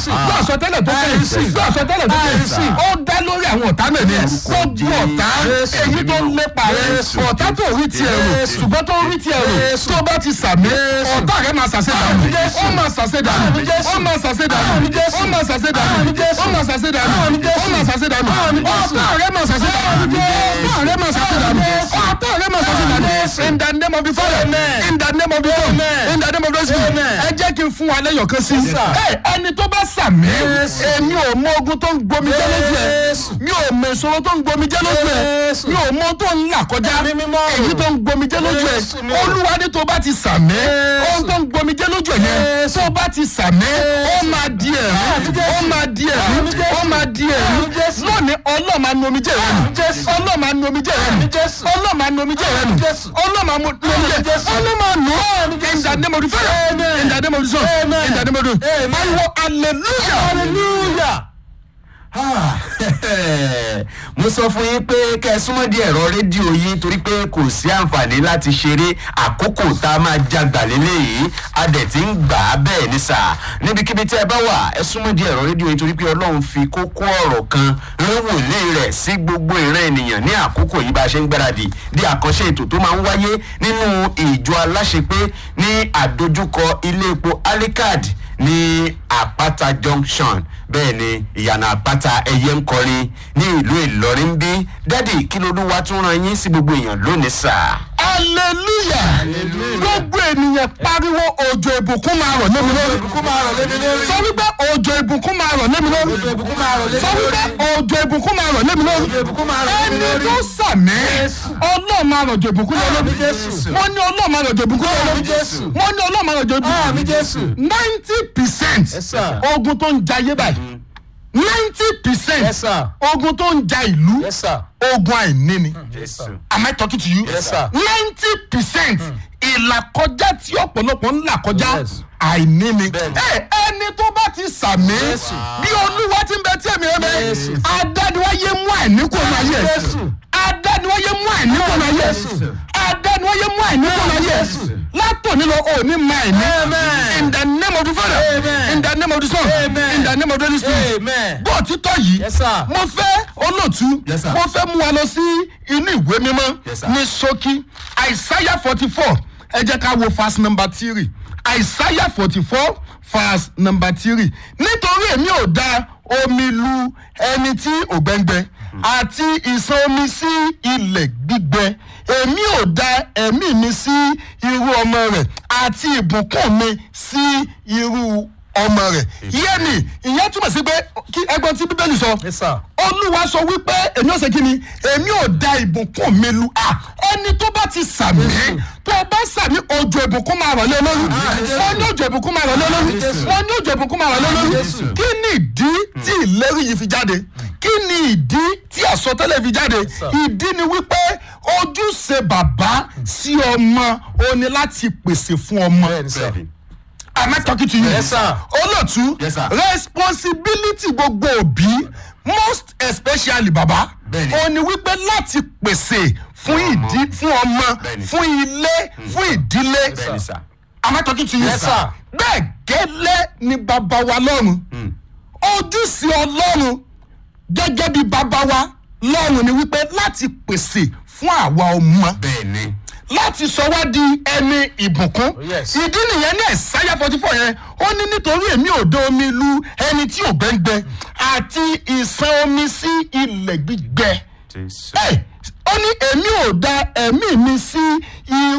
gbọ́ àsọtẹ́lẹ̀ tó kẹ́yìn gbọ́ àsọtẹ́lẹ̀ tó kẹ́yìn ó dá lórí àwọn ọ̀tá náà ni gbogbo ọ̀tá èyí tó ń lépa rẹ ọ̀tá tó rí tiẹ̀ rò ṣùgbọ́n tó rí tiẹ̀ rò tó bá ti sàmì ọ̀tá rẹ máa ṣàṣẹ dànù ó máa ṣàṣẹ dànù ó máa ṣàṣẹ dànù ó máa ṣàṣẹ dànù ó máa ṣàṣẹ dànù ó máa ṣàṣẹ dànù ọ̀tá rẹ máa ṣàṣẹ dànù ọ̀tá rẹ máa ṣàṣẹ dànù ọ̀tá rẹ máa ṣàṣẹ dànù in the name of the father in the name of the son in the name of the spirit ẹ jẹ́ kí n fún wa lẹ́yọ̀ kan sí ẹni tó bá sàmì èmi ò mọ ogun tó ń gbomi jẹ́ lójú ẹ̀ mi ò mọ ìṣòro tó ń gbomi jẹ́ lójú ẹ̀ mi ò mọ tó ń là kọjá èyí tó ń gbomi jẹ́ lójú ẹ̀ olúwa ní tó bá ti sàmì ohun tó ń gbomi jẹ́ lójú ẹ̀ yẹn tó bá ti sàmì ó máa di ẹ̀rí ó máa di ẹ̀rí ó máa di ẹ̀rí lónìí ọlọ́ọ̀ máa nu omi jẹ́ rẹ̀ nù ọlọ́ọ̀ máa nu omi jẹ́ rẹ̀ nù ọlọ́ọ̀ máa nu omi jẹ́ rẹ̀ nù ọlọ́ọ̀ máa nu omi jẹ́ ọlọ́ọ̀ máa nù in the name of the father in the name of the son in the name of the pariwo hallelujah hallelujah. mo sọ fún yín pé kẹ́ ẹ súnmọ́ di ẹ̀rọ rédíò yín torí pé kò sí àǹfààní láti ṣeré àkókò tá a máa jagbà lélẹ́yìí a dẹ̀ ti ń gbà á bẹ́ẹ̀ ní sà níbikíbi tí ẹ bá wà ẹ súnmọ́ di ẹ̀rọ rédíò yín torí pé ọlọ́run fi kókó ọ̀rọ̀ kan rán wòlé rẹ̀ sí gbogbo ìran ènìyàn ní àkókò yìí bá a ṣe ń gbáradì di àkànṣe ètò tó máa ń wáyé nínú ìjọ aláṣepé ní àdójúkọ ilé epo alikad ní àpáta junction bẹ́ẹ̀ ni ìyànà àpáta ẹyẹ ń kọrin ní ìlú ìlọrin bí dádì kí lolúwa tún ran yín sí gbogbo èèyàn lónìí sà. hallelujah gbogbo ènìyàn pariwo òjò ìbùkún máa rọ̀ lémi lórí kó máa rọ̀ lébi lórí. sọ wípé òjò ìbùkún máa rọ̀ lémi lórí ìbùkún máa rọ̀ sọ wípé òjò ìbùkún máa rọ̀ lémi lórí ìbùkún máa rọ̀ lébi ẹni lórí. tó sàmì ọlọ́ọ̀ máa rọ̀jò ìbùkún lé lórí Jésù. mo ní ọlọ́ọ̀ máa rọ̀jò ìbùkún lé lórí Jésù. mo ní ọlọ́ọ̀ máa rọ̀jò Àmì ìbùkún Jésù. ninety percent sir. ogun tó ń jayé báyìí ninety percent Yes, sir. ogun tó ń ja ìlú Yes, sir. ogun àìní ni Jésù. am I talking to you? Yes, sir. ninety percent ìlàkọjá tí ọ̀pọ̀lọpọ̀ ń là kọjá Yes. àìní ni. Bẹ́ẹ̀ni. ẹ ẹni tó bá ti sàmì Jésù. bí olúwa ti ń bẹ tí èmi rẹ bẹ Jésù. adániwáyé mú àìní kò máa yẹ Jésù. adániwáyé mú àìní kò máa yẹ adániwáyé mú àìní kò máa yẹ Jésù. látòní lọ òní máa àìní Amen. in the name of the father Amen. in the name of the son Amen. in the name of the holy spirit Amen. bó òtítọ́ yìí Yes, sir. mo fẹ́ olóòtú Yes, sir. mo fẹ́ mú wa lọ sí inú ìwé mímọ́ Yes, sir. ní ṣókí àìsáyà forty four ẹ jẹ́ ká wo verse number three àìsáyà forty four verse number three nítorí èmi ò da omi lu ẹni tí ògbẹ́ngbẹ́ àti ìsan omi sí ilẹ̀ gbígbẹ èmi ò da ẹ̀mí mi sí irú ọmọ rẹ̀ àti ìbùkún mi sí irú ọmọ rẹ̀ yé mi ìyẹn túmọ̀ sí pé kí ẹgbọ́n tí bíbélì sọ Yes, sir. olúwa sọ wípé èmi ò ṣe kí ni èmi ò da ìbùkún mi lu à ẹni tó bá ti sàmì tó o bá sàmì òjò ìbùkún máa rọ̀ lé lórí wọ́n ní òjò ìbùkún máa rọ̀ lé lórí wọ́n ní òjò ìbùkún máa rọ̀ lé lórí kí ni ìdí tí ìlérí yìí fi jáde kí ni ìdí tí àsọtẹ́lẹ̀ fi jáde ìdí ni wípé ojúṣe bàbá sí ọmọ ó ní láti pèsè fún ọmọ am I talking to you? Yes, sir. olóòtú Yes, sir. responsibility gbogbo òbí most especially baba Bẹ́ẹ̀ni. ó ní wípé láti pèsè fún ìdí fún ọmọ Bẹ́ẹ̀ni. fún ilé fún ìdílé bẹ́ẹ̀ni sà. am I talking to you? Yes, sir. bẹ́ẹ̀ gẹ́lẹ́ ni bàbá wa lọ́run ojúṣe ọlọ́run gẹ́gẹ́ bí bàbá wa lọ́run ni wípé láti pèsè fún àwa ọmọ bẹ́ẹ̀ni. láti sọ wá di ẹni ìbùkún. Yes. ìdí nìyẹn ní ẹ̀sáyà forty four yẹn ó ní nítorí èmi ò dé omi lu ẹni tí ò gbẹ́ngbẹ́ àti ìsan omi sí ilẹ̀ gbígbẹ. Jésù. Ẹ, ó ní èmi ò da ẹ̀mí mi sí irú.